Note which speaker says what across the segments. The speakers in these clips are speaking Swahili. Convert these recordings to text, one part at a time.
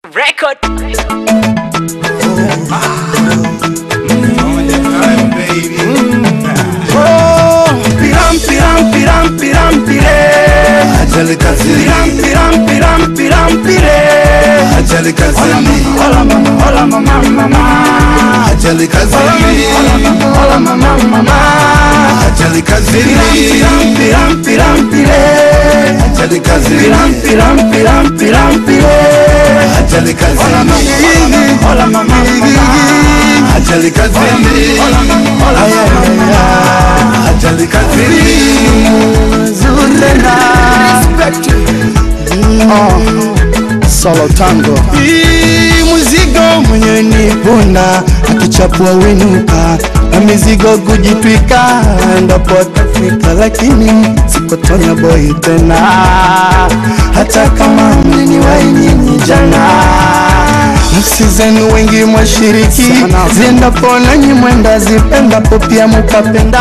Speaker 1: Record.
Speaker 2: Piram piram piram piram pire
Speaker 3: Ajali kazini,
Speaker 2: Piram piram piram piram pire
Speaker 3: ajali kazini,
Speaker 2: Hola mama hola mama mama
Speaker 3: ajali kazini,
Speaker 2: Hola mama mama
Speaker 3: ajali kazini,
Speaker 2: Piram piram piram pire
Speaker 3: ajali kazini,
Speaker 2: Piram piram piram piram pire
Speaker 3: ajali kazini,
Speaker 2: Hola mama mama
Speaker 3: ajali kazini,
Speaker 2: Hola mama hola mama
Speaker 3: ajali kazini.
Speaker 2: Zurena
Speaker 4: Solo tango Hii muzigo mwenye ni punda akichapua winuka na mizigo kujitwika ndapo tafika, lakini sikotonya boy tena, hata kama mliniwahi nyinyi jana. Nafsi zenu wengi mwashiriki ziendapo nanyi mwenda zipendapo pia mukapenda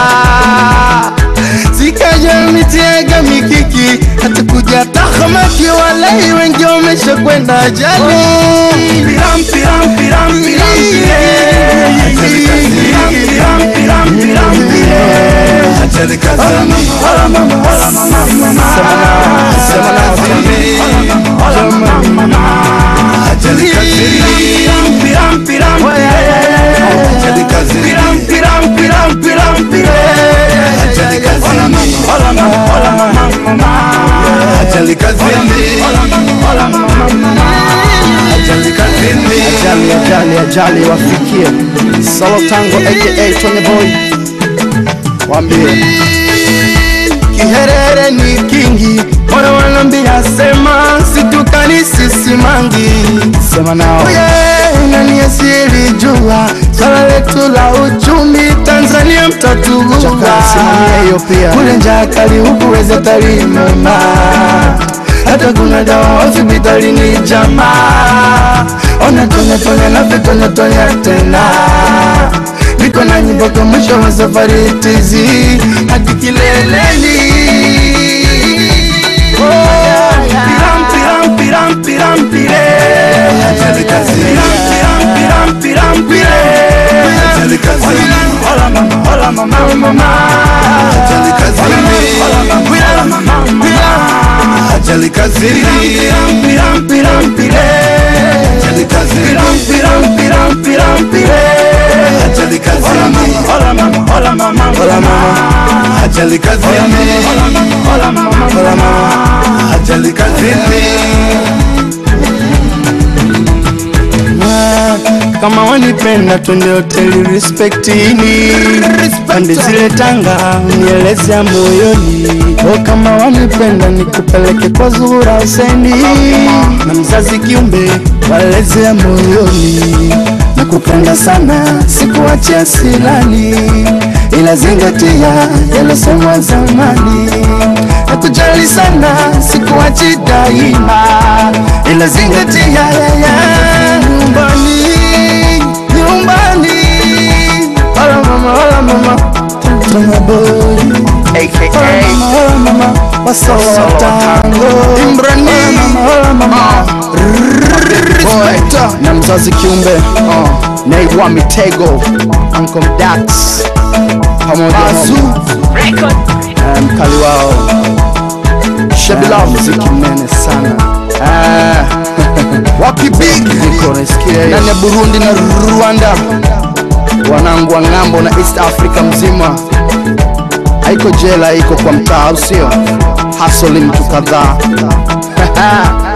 Speaker 4: zikaja mitiega mikiki hata kuja tahamaki walai wengi wamesha kwenda ajali
Speaker 2: Piram piram piram piram pire Piram piram piram piram pire
Speaker 3: Ajali kazini,
Speaker 2: Hola mama hola mama mama
Speaker 3: sema lazimi,
Speaker 2: Hola mama mama
Speaker 3: ajali kazini,
Speaker 2: Piram piram pire
Speaker 3: ajali kazini,
Speaker 2: Piram piram piram piram pire
Speaker 3: ajali kazini,
Speaker 2: Hola mama hola mama mama
Speaker 3: ajali kazini,
Speaker 2: Hola mama mama
Speaker 3: ajali kazini,
Speaker 4: ajali ajali ajali wafikie solo tango aka Tony boy wambie kiherere ni kingi moyo wanambia sema situkani sisi mangi sema nao Oye, nani asiyelijua swala letu la uchumi Tanzania mtatugua hiyo pia kule njaa kali huku weza talimema hata kuna dawa hospitalini jamaa ona tonya tonya na vitonya tonya tena niko na nyimbo kwa mwisho wa safari tizi hadi kileleni
Speaker 2: Piram piram piram piram pire
Speaker 3: ajali kazini,
Speaker 2: Piram piram piram pire
Speaker 3: ajali kazini,
Speaker 2: Hola mama hola mama mama
Speaker 3: ajali kazini,
Speaker 2: Hola mama mama
Speaker 3: ajali kazini,
Speaker 2: Piram piram pire
Speaker 3: ajali kazini,
Speaker 2: Piram piram piram piram pire
Speaker 3: ajali kazini,
Speaker 2: Hola mama hola mama
Speaker 4: Hola mama
Speaker 3: ajali kazini,
Speaker 2: Hola mama
Speaker 4: Hola mama
Speaker 3: ajali kazini.
Speaker 4: Ah, kama wanipenda twende hoteli respektini pande zile Tanga unielezea moyoni o kama wanipenda nikupeleke kwa Zuhura Huseini na mzazi kiumbe walezea moyoni nakupenda sana sikuachia silani ila zingatia yalosemwa zamani nakujali sana sikuachi daima ila zingatia yaya nyumbani nyumbani hola mama hola mama tuna boy hola mama hola mama wasowa tango imbrani hola mama Boy, na mzazi kiumbe uh, naigwa mitego Uncle Dax pamoja na
Speaker 1: Record.
Speaker 4: eh, mkali wao Shabilao muziki mnene sana Ah, wakibig niko nasikia ndani ya Burundi na Rwanda wanangu wa ng'ambo na East Africa mzima haiko jela iko kwa mtaa au sio hustle mtu kadhaa